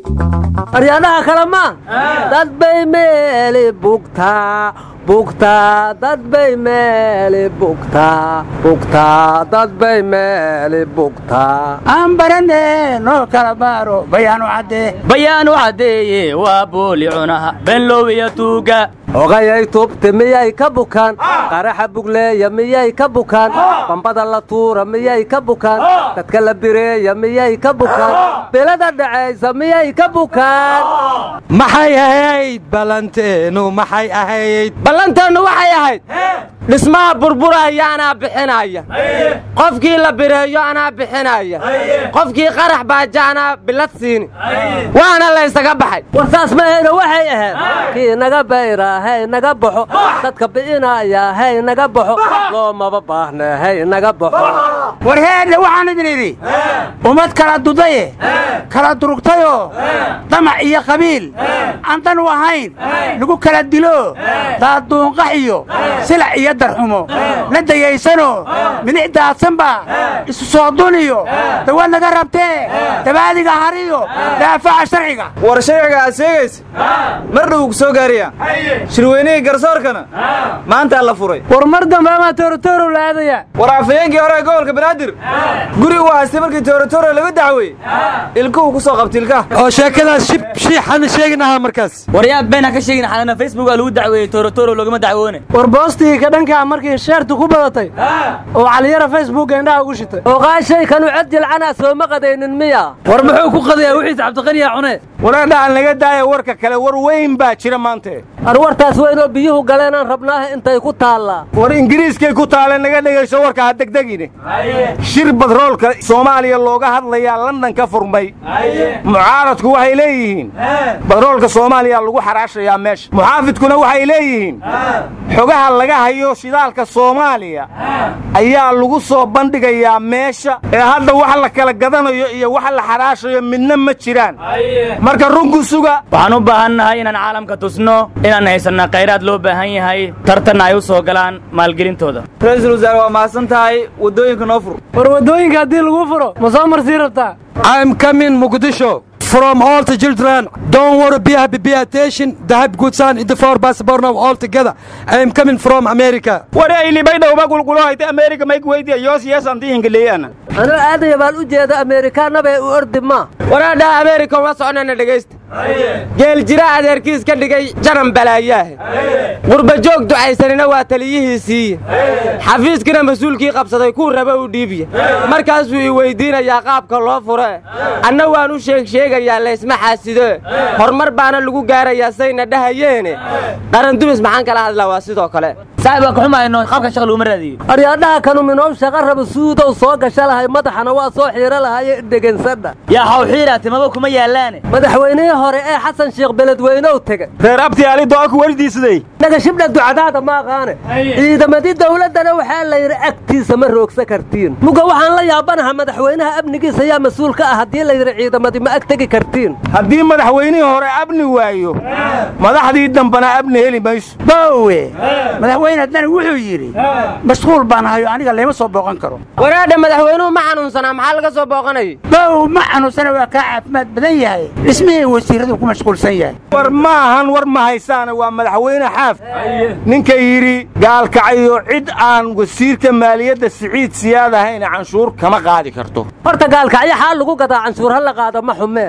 aryaadaha kale maa dad bay meeli bugtaa bugtaa dad bay meeli bugtaa bugtaa dad bay meeli bugtaa aan barane noo kala baaro bayaanu caddee bayaanu caddeeye waa booli cunaha benlow iyo tuuga ogayay tubti miyay ka bukaan qaraxa bugleeya miyay ka bukaan bambada la tuura miyay ka bukaan dadka la bireeya miyay ka bukaan bilada dhacaysa miyay ka bukaan maxay ahayd ballanteenu maxay ahayd ballanteennu waxay ahayd dhismaha burburaya anaa bixinaya qofkii la bireeyo anaa bixinaya qofkii qarax baaja anaa bilad siini waana laysaga baxay war saas mahayna waxay ahayd kii naga bayra hay naga baxo dadka bi'inaya hay naga baxo loomaba baahne hay naga baxo war heedhe waxaan idin idhi ummad kala dudaye kala durugtayoo damac iyo qabiil aan dan u ahayn lagu kala dilo daaduunqax iyo silac iyo darxumo la dayaysanoo midix daadsanba isu soo duniyo dawad naga rabtee dabaadiga hariyo daafaca sharciga war sharciga aad sheegaysa mar dhow ku soo gaariya shirweynihii garsoorkana maantaa la furay war mar dambe amaa toorotoro la aadaya war afayeenkii hore ee gobolka banaadir guri uu haystay markii toorotoro laga dacweeyey ilkuhu ku soo qabta ilkaha oo sheekadaas shib shiixana sheeginahaa markaas waryaab been ha ka sheegin xalana facebook aa lagu dacweeyey toorotoro loogama dacwoone war boostigii ka dhankaa markii sheertu ku badatay oo caliyara facebookga indhaha ugu shitay oo qaashay kanu cod jilcanaa sooma qadaynin miya war muxuu ku qadayaa wixiis cabdiqaniya cune wareedhaal naga daaya warka kale war weyn baa jira maante arwartaas weynoo biyuhu galeenaan rabnaaha intay ku taallaa war ingiriiskay ku taale naga dhegayso warka ha degdegine shir badroolka soomaaliya looga hadlayaa london ka furmay mucaaradku waxay leeyihiin badroolka soomaaliya lagu xaraashayaa meesha muxaafidkuna waxay leeyihiin xogaha laga hayo shidaalka soomaaliya ayaa lagu soo bandhigayaa meesha ee hadda wax la kala gadanayo iyo wax la xaraashayo midna ma jiraan marka runku suga waxaan u baahannahay inaan caalamka tusno inaan haysanna khayraad loo baahan yahay tartanna ay u soo galaan maalgelintooda ra-iisul wasaare waa mahadsan tahay waddooyinka noo fur war waddooyinka haddii lagu furo ma soo marsii rabtaa I'm coming Mogadishu from all the children. Don't worry, be happy, be attention. The have good son in the four passport now all together. I am coming from America. wari aylibay dhowba gulgulo hayta amerika mayk weydiya yoos yeesanti ingiliyana anuu aadaya baan u jeeda ameerikaanabee u ordi maa waraadhaha ameerika uma soconana dhegaysta geel jira adeerkiis ka dhigay jaran balaayaahe qurba joog ducaysanina waa taliyihiisiiye xafiiskina mas-uulkii qabsaday kuu raba u dhiibiya markaasuu i weyddiinayaa qaabka loo fure anna waan u sheeg sheegayaa laysma xaasido horumar baana lagu gaarayaa sayna dhahayeene qarandumis maxaan kala hadlaa waa sidoo kale saaxib waa ka xumayno qaabka shaqa laguma raadiyo aryaadhaha kanu minoow shaqa raba suudow soo gasha lahay madaxana waa soo xiiro lahaye dhegensada yaa xawxiira timaba kuma yaallaane madaxweynihii hore ee xasan sheekh beledweynow tegey reer abti ali do'aku wardiisiday naga shibdha ducadaada ma aqaane ciidamadii dawladdana waxaa la yidhi agtiisa ma roogsa kartiin muga waxaan la yaabanaha madaxweynaha amnigiisa yaa mas-uul ka ah haddii la yidhi ciidamadii ma ag tegi kartiin haddii madaxweynihii hore abni waayo madaxdii dambana abni heli mayso boowe madaxweyne haddana wuxuu yidhi mashquul baan hayo aniga layma soo booqan karo waraadha madaxweynuhu ma xanuunsanaa maxaa laga soo booqanayay bow ma xanuunsana waa kaa caafimaad badan yahay dhismihii wasiiradu ku mashquulsan yahay war ma ahan war ma haysaane waa madaxweyne xaaf ninka yidhi gaalkacayo cid aan wasiirka maaliyadda siciid siyaad ahayna canshuur kama qaadi karto horta gaalkacyo xaal lagu gadaa canshuur ha la qaado ma xumee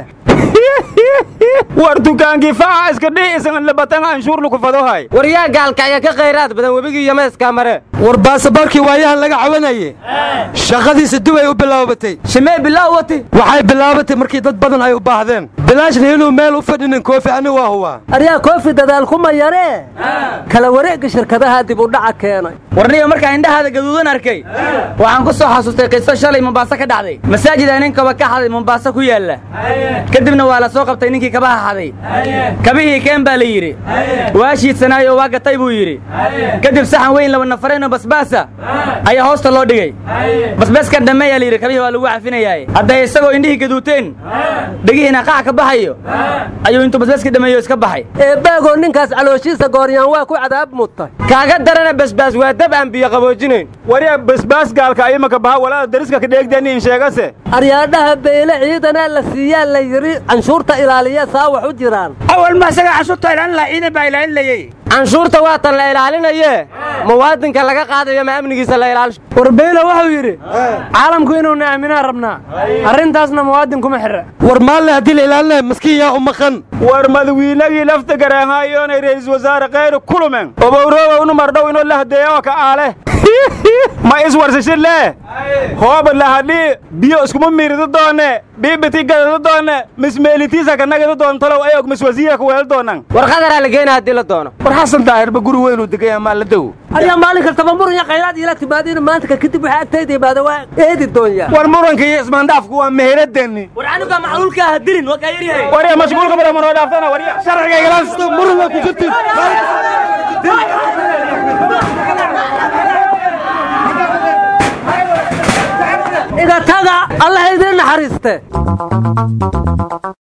war dukaankii faaca iska dhihi isagan labatan canshuur lagu fadohay war yaa gaalkacya ka khayraad badan webigii yameeskaa mare war baasaboorkii waayahan laga cawanaye shaqadiisa dib ay u bilaabatay shimee bilaa wati waxay bilaabatay markii dad badan ay u baahdeen bilaashna inuu meel u fadhinin koofi ani waa huwaa aryaa koofi dadaal kuma yaree kala wareegga shirkadaha dib u dhaca keenay warniyo markaan indhahaada gaduudan arkay waxaan ku soo xasuustay qiso shalay mombaaso ka dhacday masaajid aa nin kaba ka xaday mombaaso ku yaalla kadibna waa la soo qabtay ninkii kaba kabaha haday kabihii keen baa la yidhi waa shiidsanaayo waa gatay buu yidhi kadib saxan weyn laba nafareenoo basbaasa ayaa hoosta loo dhigay basbaaskan dhammeeyaa la yidhi kabihii waa lagu cafinayaaye hadday isagoo indhihii gaduuteen dhegihiina qac ka baxayo ayuu intuu basbaaskii dhammeeyo iska baxay eebbaagoo ninkaas calooshiisa gooryaan waa ku cadaab mudtay kaaga darana basbaas waa dab aan biyo qaboojinayn wariya basbaas gaalka imaka baha walaada dariska ka dheegdaniin sheegase aryaadhaha beyle ciidanaa la siiyaa la yidhi canshuurta ilaaliya saa wax u jiraan awal ma isaga cashuurta ilaalin lahaa ciidan baa ilaalinayey canshuurta waa tan la ilaalinayee muwaadinka laga qaadayo ma amnigiisa la ilaalisho war beyle wuxuu yidhi caalamku inuuna aaminaa rabnaa arrintaasna muwaadin kuma xirra war maalle haddii la ilaalinaya maskiin yaa u maqan war madawiinagii lafta garaanhaayoonay ra'iisul wasaare khayru kulumen obowroobownu mardhow inoo la hadeeyo ka aale ma iswarsashin lee hooba lahadhii biyo iskuma miiridu doone biibiti gadadu doone mismeelitiisa kanagadu doontalow ayog miswasiira ku weel doonan war qadaraa la geena haddii la doono war xasan daahirba guri weynuu degaya maa la dow aryaa maalin kastaba muran iyo khayraad iila timaadiina maanta ka kadib waxaa agtayda imaada waa eedi doonyaa war muranka iyo ismaandhaafku waa meheradani war canuga macluulka ha dilin waa kaa yaryahay warya mashquulka badan manoo dhaaftana warya sharciga igala muran waa ku jirtin iga taga allah idiin naxariiste